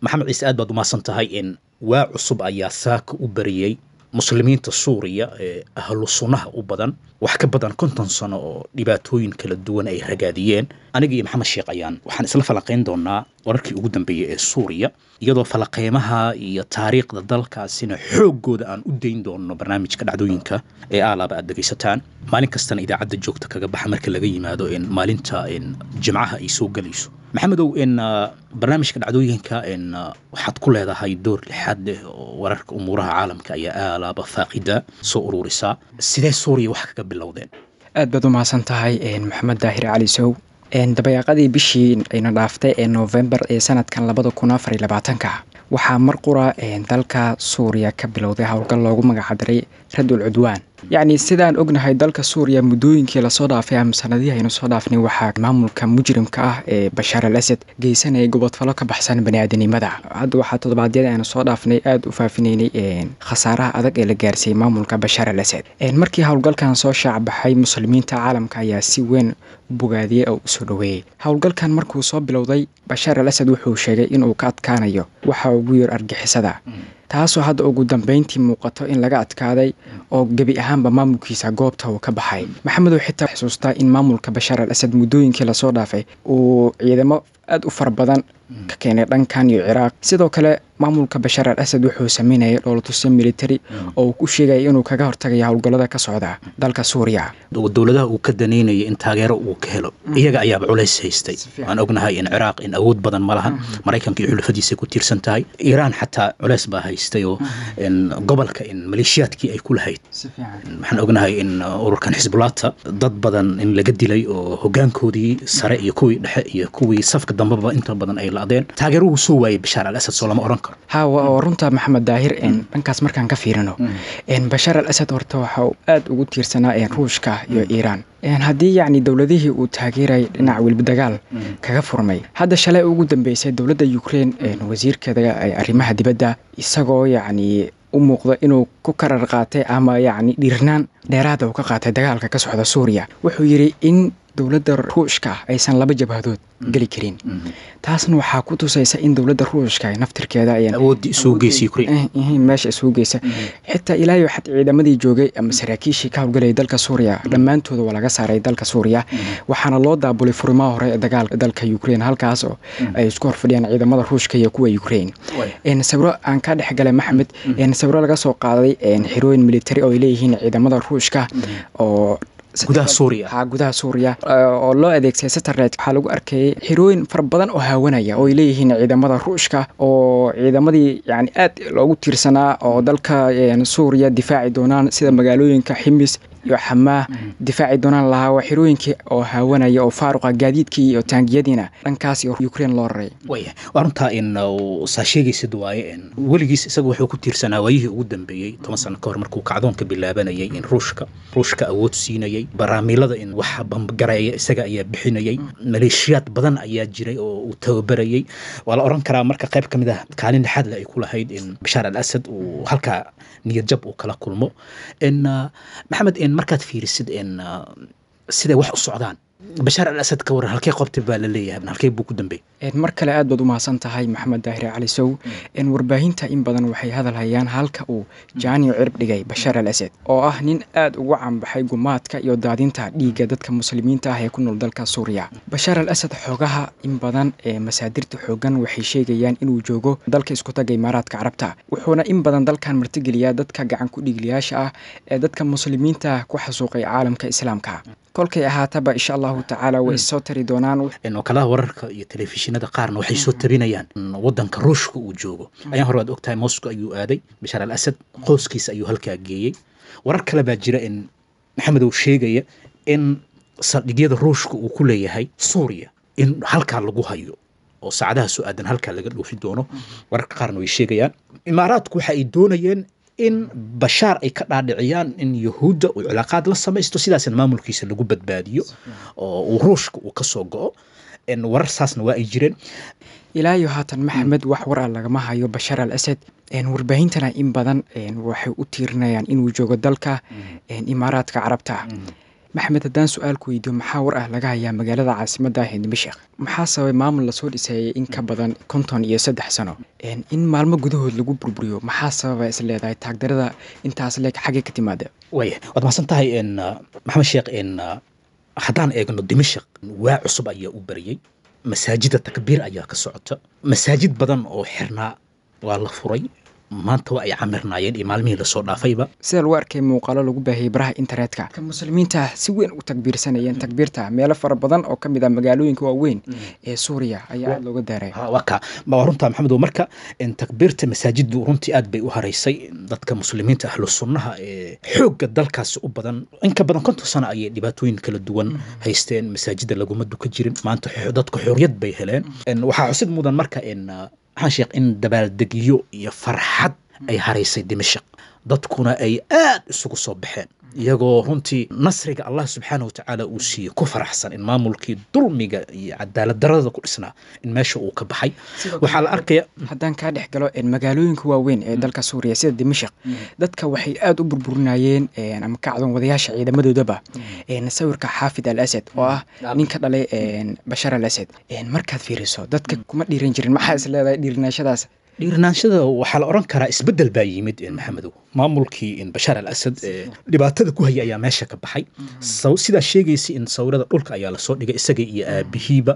maxamed ciise aad baad umahadsan tahay in waa cusub ayaa saaka u bariyey muslimiinta suuriya ee ahlu sunnaha u badan wax ka badan konton sano oo dhibaatooyin kala duwan ay ragaadiyeen aniga iyo maxamed sheekh ayaan waxaan isla falaqayn doonaa wararkii ugu dambeeyey ee suuriya iyadoo falaqeymaha iyo taariikhda dalkaasina xooggooda aan u dayn doono barnaamijka dhacdooyinka ee aalaaba aad dhegaysataan maalin kastana idaacadda joogta kaga baxa marka laga yimaado in maalinta in jimcaha ay soo gelayso maxamedow in barnaamijka dhacdooyinka in waxaad ku leedahay door lixaad leh oo wararka umuuraha caalamka ayaa aalaaba faaqida soo ururisaa sidee suuriya wax kaga bilowdeen aad baad u mahadsan tahay maxamed daahir cali sow dabayaaqadii bishii ayna dhaaftay ee novembar ee sanadkan labada kun afar iyo labaatanka waxaa mar qura dalka suuriya ka bilowday howlgal loogu magacdaray radul cudwaan yacni sidaan ognahay dalka suuriya muddooyinkii lasoo dhaafay ama sanadihii aynu soo dhaafnay waxaa maamulka mujrimka ah ee bashaar al asad geysanayay gobodfalo ka baxsan baniaadanimada hadda waxaa toddobaadyada aynu soo dhaafnay aada u faafinaynay khasaaraha adag ee la gaarsiiyey maamulka bashaar al asad markii howlgalkan soo shaacbaxay muslimiinta caalamka ayaa si weyn u bogaadiyey oo usoo dhoweeyey howlgalkan markuu soo bilowday bashaar al asad wuxuu sheegay inuu ka adkaanayo waxa ugu yar argixisada taasoo hadda ugu dambeyntii muuqato in laga adkaaday oo gebi ahaanba maamulkiisa goobta uu ka baxay maxamedow xitaa xusuustaa in maamulka bashaar al asad muddooyinkii lasoo dhaafay uu ciidamo aada u fara badan ka keenay dhankan iyo ciraaq sidoo kale maamulka bashaar al asad wuxuu sameynayay dhoolatusyo military oo uu ku sheegaya inuu kaga hortagaya howlgallada ka socda dalka suuriya dowladaha uu ka daneynaya in taageero uu ka helo iyaga ayaaba culays haystay waan ognahay in ciraaq in awood badan ma lahan maraykanka iyo xulafadiisa ku tiirsan tahay iiraan xataa culays baa haystay oo gobolka in maleeshiyaadkii ay ku lahayd waxaan ognahay in ururkan xisbulaata dad badan in laga dilay oo hogaankoodii sare iyo kuwii dhexe iyo kuwii safka dambeba inta badan ay la-deen taageeruhu soo waayay bashaar al asad soo lama oran karo ha oo runta maxamed daahir dhankaas markaan ka fiirino bashaar al asad horta waxa uu aada ugu tiirsanaa ruushka iyo iiraan haddii yacni dowladihii uu taageerayay dhinaca welba dagaal kaga furmay hadda shalay ugu dambeysay dowladda ukrein wasiirkeeda arrimaha dibadda isagoo yacni u muuqda inuu ku karar qaatay ama yacni dhiirnaan dheeraada uu ka qaatay dagaalka ka socda suuriya wuxuu yidhi in dowladda ruushka aysan laba jabhadood geli karin taasna waxaa ku tusaysa in dowladda ruushka naftirkeeda meesha isugu geysa xitaa ilaayo xad ciidamadii joogay ama saraakiishii ka howlgalayay dalka suuriya dhammaantooda waa laga saaray dalka suuriya waxaana loo daabulay furimaha hore ee dagaalka dalka ukrain halkaas oo ay isku horfadhiyaan ciidamada ruushka iyo kuwa ukrain sawiro aan ka dhexgalay maxamed sawiro laga soo qaaday xirooyin military oo ay leeyihiin ciidamada ruushka oo gudaha suuriya ha gudaha suuriya oo loo adeegsaday satellite waxaa lagu arkayay xirooyin fara badan oo haawanaya oo ay leeyihiin ciidamada ruushka oo ciidamadii yani aad loogu tiirsanaa oo dalka suuriya difaaci doonaan sida magaalooyinka ximis iyo xamaah difaaci doonaan lahaa waa xirooyinkii oo haawanaya oo faaruqa gaadiidkii iyo taangiyadiina dhankaas iyo ukrain loo raray waya waa runtaa in saa sheegaysid waaye weligiis isaga wuxuu ku tiirsanaa waayihii ugu dambeeyey toban sano ka hor markuu kacdoonka bilaabanayay in ruushka ruushka awood siinayay baraamiilada in wax bambagareeya isaga ayaa bixinayay maleeshiyaad badan ayaa jiray oo uu tababarayay waa la oran karaa marka qayb ka mid ah kaalin dhexaadle ay ku lahayd in bashaar al asad uu halkaa niyad jab uu kala kulmo maxamed markaad fiirisid siday wax u socdaan bashaar al asad ka waran halkee qobtay baa la leeyahay halkee buu ku dambeeyey mar kale aad baad u mahadsan tahay maxamed daahir cali sow warbaahinta in badan waxay hadal hayaan halka uu jaaniyo cirib dhigay bashaar al asad oo ah nin aad ugu canbaxay gumaadka iyo daadinta dhiigga dadka muslimiinta ah ee ku nool dalka suuriya bashaar al asad xoogaha in badan ee masaadirta xoogan waxay sheegayaan inuu joogo dalka iskutaga imaaraadka carabta wuxuuna in badan dalkan martigeliyaa dadka gacan ku dhiigliyaasha ah ee dadka muslimiinta ku xasuuqay caalamka islaamka kolkay ahaataba insha allahu tacaala way issoo tari doonaan wakalaha wararka iyo telefishinada qaarna waxay soo tabinayaan wadanka ruushka uu joogo ayaan hore waad ogtahay moscow ayuu aaday bashaar al asad qoyskiisa ayuu halkaa geeyey warar kale baa jira in maxamedow sheegaya in saldhigyada ruushka uu ku leeyahay suuriya in halkaa lagu hayo oo saacadaha soo aadan halkaa laga dhoofi doono wararka qaarna way sheegayaan imaaraadku waxa ay doonayeen in bashaar ay ka dhaadhiciyaan in yahuudda uu cilaaqaad la samaysto sidaasna maamulkiisa lagu badbaadiyo oo uu ruushka uu ka soo go-o warar saasna waa ay jireen ilaayo haatan maxamed wax war a lagama hayo bashaar al asad warbaahintana in badan waxay u tiirinayaan inuu joogo dalka imaaraadka carabta maxamed haddaan su-aal ku weydiyo maxaa war ah laga hayaa magaalada caasimadda ah ee dimashik maxaa sababay maamul lasoo dhisayay in ka badan konton iyo saddex sano in maalmo gudahood lagu burburiyo maxaa sababa is leedahay taagdarada intaas leeg xaggay ka timaada waaya waad mahadsan tahay maxamed sheekh haddaan eegno dimashik waa cusub ayaa u bariyey masaajida takbiir ayaa ka socota masaajid badan oo xirnaa waa la furay maanta waa ay camirnaayeen iyo maalmihii lasoo dhaafayba sida lagu arkay muuqaalo lagu baahiyey baraha internetka ka muslimiinta si weyn u takbiirsanayeen takbiirta meelo fara badan oo ka mid ah magaalooyinka waaweyn ee suuriya ayaa aada looga daaray waa ka waa runtaa maxamed marka takbiirta masaajiddu runtii aad bay u haraysay dadka muslimiinta ahlu sunnaha ee xoogga dalkaasi u badan in ka badan konton sano ayay dhibaatooyin kala duwan haysteen masaajida laguma duka jirin maanta dadka xorriyad bay heleen waxaa xusid mudan marka waxaan sheekh in dabaaldegyo iyo farxad ay haraysay dimashik dadkuna ay aad isugu soo baxeen iyagoo runtii nasriga allah subxaana wa tacaala uu siiyey ku faraxsan in maamulkii dulmiga iyo cadaalad darada ku dhisnaa in meesha uu ka baxay waxaa la arkaya haddaan kaa dhex galo magaalooyinka waaweyn ee dalka suuriya sida dimashik dadka waxay aada u burburinayeen ama kacdoon wadayaasha ciidamadoodaba sawirka xaafid al asad oo ah nin ka dhalay bashar al asad markaad fiiriso dadka kuma dhiiran jirin maxaa is leedahay dhiirinaashadaas dhiirinaanshada waxaa la oran karaa isbedel baa yimid maxamedow maamulkii bashaar al asad dhibaatada ku haya ayaa meesha ka baxay sidaa sheegaysa in sawirada dhulka ayaa lasoo dhigay isaga iyo aabihiiba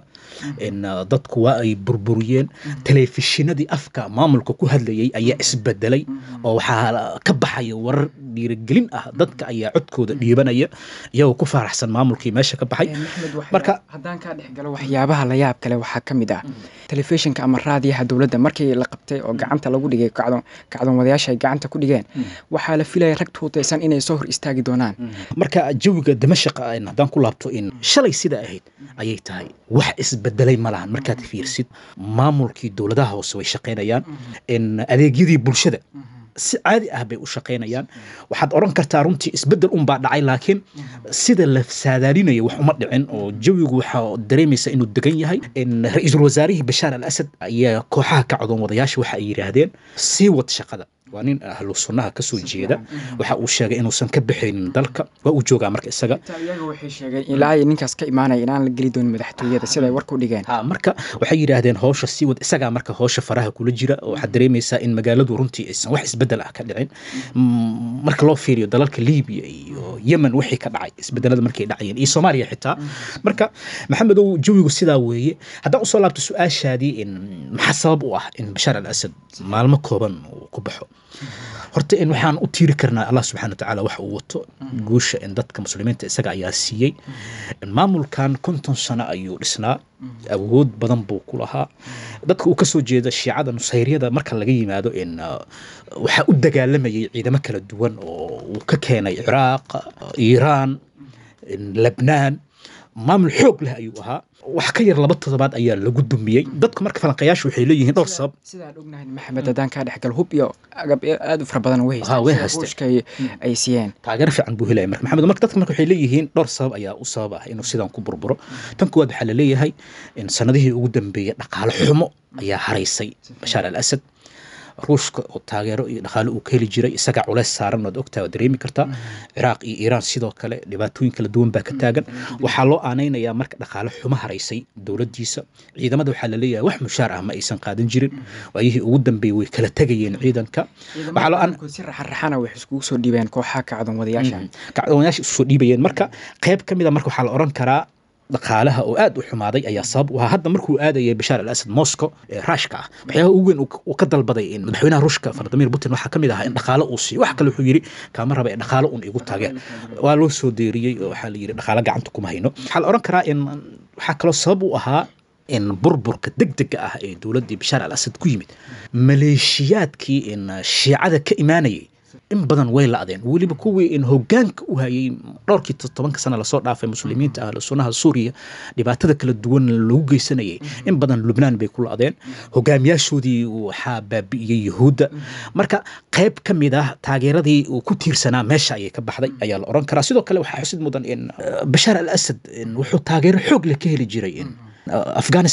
dadku waa ay burburiyeen telefishinadii afka maamulka ku hadlayay ayaa isbedelay oo waxaa ka baxaya warar dhiirigelin ah dadka ayaa codkooda dhiibanaya iyagoo ku faaraxsan maamulkii meesha ka baxay marka haddaan kaa dhex galo waxyaabaha la yaab kale waxaa ka mid ah telefishinka ama raadiyaha dowladda markii la qabtay oo gacanta lagu dhigay kacdoon kacdoon wadayaasha ay gacanta ku dhigeen waxaa la filaya rag tuutaysan inay soo hor istaagi doonaan marka jawiga damashiq haddaan ku laabto in shalay sida ahayd ayay tahay wax isbedelay ma lahan markaad fiirsid maamulkii dowladaha hoose way shaqaynayaan in adeegyadii bulshada si caadi ah bay u shaqaynayaan waxaad odhan kartaa runtii isbedel unbaa dhacay laakiin sida la saadaalinaya wax uma dhicin oo jawigu waxaa dareemaysa inuu degan yahay ra-iisul wasaarihii bashaar al asad ayaa kooxaha ka codoon wadayaasha waxa ay yidhaahdeen sii wad shaqada waa nin ahlu sunnaha ka soo jeeda waxa uu sheegay inuusan ka baxaynin dalka waa uu joogaa marka isaga iyaga waxay sheegeen ilaa ay ninkaas ka imaanaya inaan la geli doonin madaxtooyada siday warka u dhigeen ha marka waxay yidhaahdeen howsha sii wad isagaa marka howsha faraha kula jira oo waxaad dareemaysaa in magaaladu runtii aysan wax isbedel ah ka dhicin marka loo fiiriyo dalalka libiya iyo yemen wixii ka dhacay isbedelada markay dhacayeen iyo soomaaliya xitaa marka maxamedow jawigu sidaa weeye haddaan usoo laabto su-aashaadii in maxaa sabab u ah in bashaar al asad maalmo kooban uu ku baxo horta in waxaan u tiiri karnaa allah subxana wa tacaala wax uu wato guusha in dadka muslimiinta isaga ayaa siiyey maamulkan konton sano ayuu dhisnaa awood badan buu ku lahaa dadka uu kasoo jeeda shiicada nusayryada marka laga yimaado in waxaa u dagaalamayay ciidamo kala duwan oo uu ka keenay ciraaq iiraan lebnaan maamul xoog leh ayuu ahaa wax ka yar laba toddobaad ayaa lagu dumiyey dadku marka falanqayaashu waxay leeyihiin dhowr sabab sidaan ognahay maxamed haddaan kaa dhex gal hub iyo agab aada u fara badan way Ha, way haysteen. ay siiyeen taageero fiican buu helaya marka maxamed marka dadka marka waxay leeyihiin dhowr sabab ayaa u sabab ah inuu sidan ku burburo tan kuwaad waxaa la leeyahay in sanadihii ugu dambeeyey dhaqaale xumo ayaa haraysay bashaar al asad ruushka oo taageero iyo dhaqaale uu ka heli jiray isagaa culeys saaran waad ogtaa waad dareemi kartaa ciraaq iyo iiraan sidoo kale dhibaatooyin kala duwan baa ka taagan waxaa loo aanaynayaa marka dhaqaale xumo haraysay dowladdiisa ciidamada waxaa la leeyahay wax mushaar ah ma aysan qaadan jirin waayihii ugu dambeeyey way kala tegayeen ciidanka waxaa loo aan ciidanku si raxaraxana waxay iskugu soo dhiibeen kooxaha kacdoon wadayaasha kacdoonayaasha isu soo dhiibayeen marka qayb ka mid a marka waxaa la oran karaa dhaqaalaha oo aad u xumaaday ayaa sabab u ahaa hadda markuu aadayay bashaar al asad moscow ee raashka ah waxyaabaha ugu weyn uu- uu ka dalbaday in madaxweynaha ruushka vladimir putin waxaa ka mid ahaa in dhaqaale uu siiyo wax kale wuxuu yidhi kaama raba ee dhaqaale un igu tageen waa loo soo deeriyey oo waxaa la yidhi dhaqaale gacanta kuma hayno waxaa la oran karaa in waxaa kaloo sabab u ahaa in burburka degdega ah ee dowladdii bashaar al asad ku yimid maleeshiyaadkii in shiicada ka imaanayay in badan way la-deen weliba kuwii in hogaanka u hayay dhowrkii tobanka sana lasoo dhaafay muslimiinta ahlu sunnaha suuriya dhibaatada kala duwan lagu geysanayay in badan lubnaan bay ku la-deen hogaamiyaashoodii waxaa baabi'iyey yuhuudda marka qayb ka mid ah taageeradii uu ku tiirsanaa meesha ayay ka baxday ayaa la oran karaa sidoo kale waxaa xusid mudan in uh, bashaar al asad in wuxuu taageero xoog leh ka heli jiray in uh, afghanistan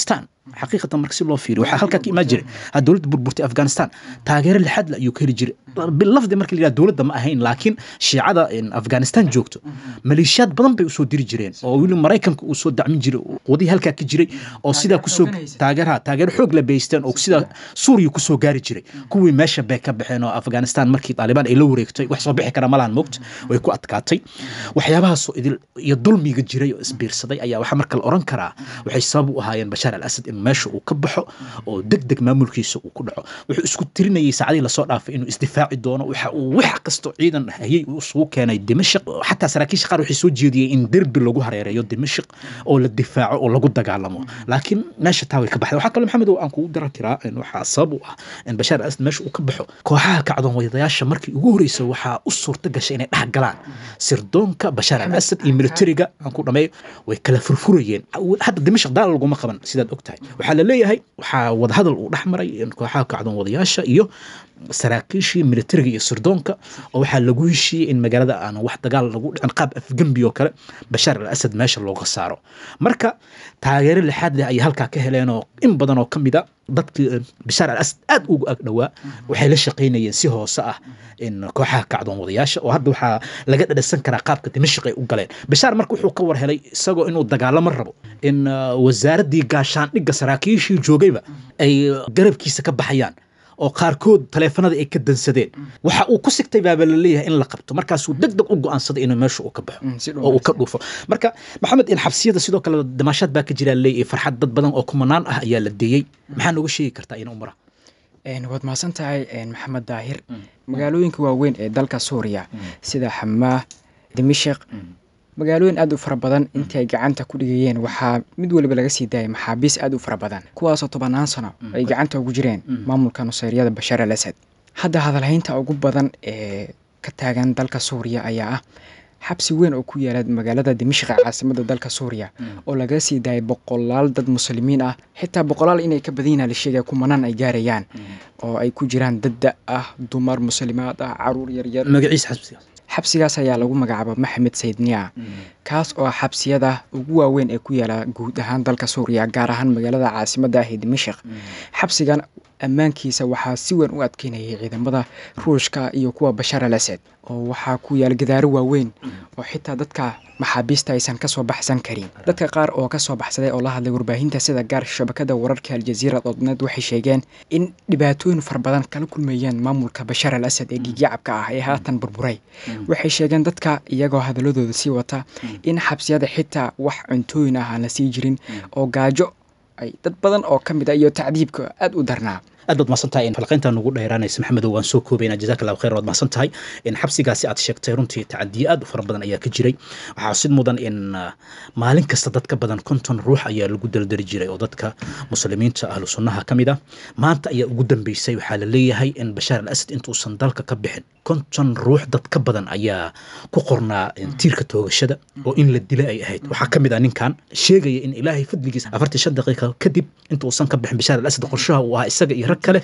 xaqiiqatan marka si loo fiiriyo waxaa halkaa ka imaan jiray ha dowladda burburtay afghanistan taageero lixaad le ayuu ka heli jiray bilafdi marka la yidhaha dowladda ma ahayn laakiin shiicada afghanistan joogto maleeshiyaad badan bay usoo diri jireen oo weli maraykanka uu soo dacmin jiray wadihii halkaa ka jiray oo sidaa kusoo taageeraha taageero xoog la beysteen oo sidaa suuriya kusoo gaari jiray kuwii meesha bay ka baxeen oo afghanistan markii taalibaan ay la wareegtay wax soo bixi kara malahan moogta way ku adkaatay waxyaabahaasoo idil iyo dulmiga jiray oo isbiirsaday ayaa waxaa marka la oran karaa waxay sabab u ahaayeen bashaar al asad in meesha uu ka baxo oo deg deg maamulkiisa uu ku dhaco wuxuu isku tirinayay saacadihii lasoo dhaafay inuu isdifaaci doono waxa uu wax kastoo ciidan hayay uu isugu keenay dimashq xataa saraakiisha qaar waxay soo jeediyeen in derbi lagu hareereeyo dimashq oo la difaaco oo lagu dagaalamo laakiin meesha taa way ka baxday waxaa kaloo maxamed oo aan kugu daran karaa waxaa sabab u ah in bashaar al asad meesha uu ka baxo kooxaha kacdoon wadayaasha markii ugu horreysay waxaa u suurta gashay inay dhex galaan sirdoonka bashaar al asad iyo militariga aan ku dhameeyo way kala furfurayeen hadda dimashq daal laguma qaban sidaad og tahay waxaa la leeyahay waxaa wadahadal uu dhex maray kooxaha kacdoon wadayaasha iyo saraakiishii militariga iyo sirdoonka oo waxaa lagu heshiiyey in magaalada aan wax dagaal lagu dhicin qaab afgembi oo kale bashaar al asad meesha looga saaro marka taageero lixaad leh ayay halkaa ka heleen oo in badan oo ka mid a dadkii bashaar al asad aad ugu ag dhowaa waxay la shaqaynayeen si hoose ah in kooxaha kacdoon wadayaasha oo hadda waxaa laga dhadhasan karaa qaabka dimashq ay u galeen bashaar marka wuxuu ka war helay isagoo inuu dagaalamo rabo in wasaaraddii gaashaandhigga saraakiishii joogayba ay garabkiisa ka baxayaan oo qaarkood taleefanada ay ka dansadeen waxa uu ku sigtay baaba la leeyahay in la qabto markaasuu deg deg u go-aansaday inuu meesha uu ka baxo oo uu ka dhuufo marka maxamed in xabsiyada sidoo kale damaashaad baa ka jira leeyahay farxad dad badan oo kumanaan ah ayaa la deeyey maxaa nooga sheegi kartaa ina umara waad mahadsan tahay maxamed daahir magaalooyinka waaweyn ee dalka suuriya sida xamaah dimashik magaalooyin aad u fara badan intii ay gacanta ku dhigayeen waxaa mid waliba laga sii daayay maxaabiis aad u fara badan kuwaasoo tobannaan sano ay gacanta ugu jireen maamulka nusayryada bashaar al asad hadda hadalhaynta ugu badan ee ka taagan dalka suuriya ayaa ah xabsi weyn oo ku yaala magaalada dimashqa caasimada dalka suuriya oo laga sii daayay boqolaal dad muslimiin ah xitaa boqolaal inay ka badanyina la sheegaya kumanaan ay gaarayaan oo ay ku jiraan dadda ah dumar muslimaad ah caruur yaryar magaciisa xabsigaas xabsigaas ayaa lagu magacaaba maxamed saydniya kaas oo xabsiyada ugu waaweyn ee ku yaala guud ahaan dalka suuriya gaar ahaan magaalada caasimada ah ee dimashik xabsigan ammaankiisa waxaa si weyn u adkeynayay ciidamada ruushka iyo kuwa bashaar al asad oo waxaa ku yaala gadaaro waaweyn oo xitaa dadka maxaabiista aysan kasoo baxsan karin dadka qaar oo kasoo baxsaday oo la hadlay warbaahinta sida gaar shabakada wararka aljaziira doodneed waxay sheegeen in dhibaatooyin fara badan kala kulmayeen maamulka bashaar al asad ee dhiigyacabka ah ee haatan burburay waxay sheegeen dadka iyagoo hadaladooda sii wata in xabsiyada xitaa wax cuntooyin ah aan la sii jirin oo gaajo ay dad badan oo ka mid a iyo tacdiibka aada u darnaa aad baad mahadsan tahay in falqaynta nugu dheeraanaysa maxamedow waan soo koobaynaa jazaak allahu khayr waad mahadsan tahay in xabsigaasi aad sheegtay runtii tacadiye aad u fara badan ayaa ka jiray waxaa sid mudan in maalin kasta dad ka badan konton ruux ayaa lagu daldali jiray oo dadka muslimiinta ahlu sunnaha ka mid ah maanta ayaa ugu dambeysay waxaa la leeyahay in bashaar al asad intuusan dalka ka bixin konton ruux dad ka badan ayaa ku qornaa tiirka toogashada oo in la dila ay ahayd waxaa ka mid ah ninkan sheegaya in ilaahay fadligiisa afartii shan daqiiqa kadib intuusan ka bixin bashaar al asad qorshaha uu ahaa isaga iyo rag kale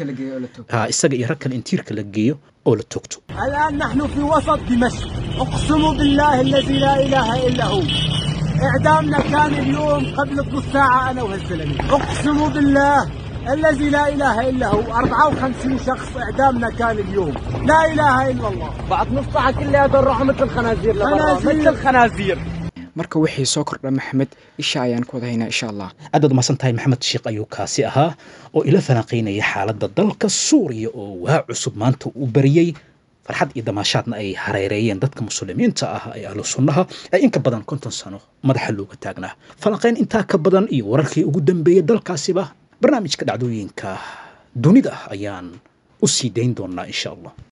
isaga iyo rag kale in tiirka la geeyo oo la toogto الآن نحن في وسط دمشق أقسم بالله الذي لا إله إلا هو إعدامنا كان اليوم قبل نص ساعة أنا وهالزلمة أقسم بالله الذي لا إله إلا هو 54 شخص إعدامنا كان اليوم لا إله إلا الله بعد نص ساعة كلها راحوا مثل الخنازير خنازير. مثل الخنازير marka wixii soo kordha maxamed isha ayaan ku wadahaynaa insha allah aad baad umahadsan tahay maxamed sheekh ayuu kaasi ahaa oo ila falanqaynaya xaaladda dalka suuriya oo waa cusub maanta uu bariyey farxad iyo damaashaadna ay hareereeyeen dadka muslimiinta ah ee ahlu sunnaha ee inka badan konton sano madaxa looga taagnaa falanqayn intaa ka badan iyo wararkii ugu dambeeyey dalkaasiba barnaamijka dhacdooyinka dunida ayaan u sii dayn doonaa insha allah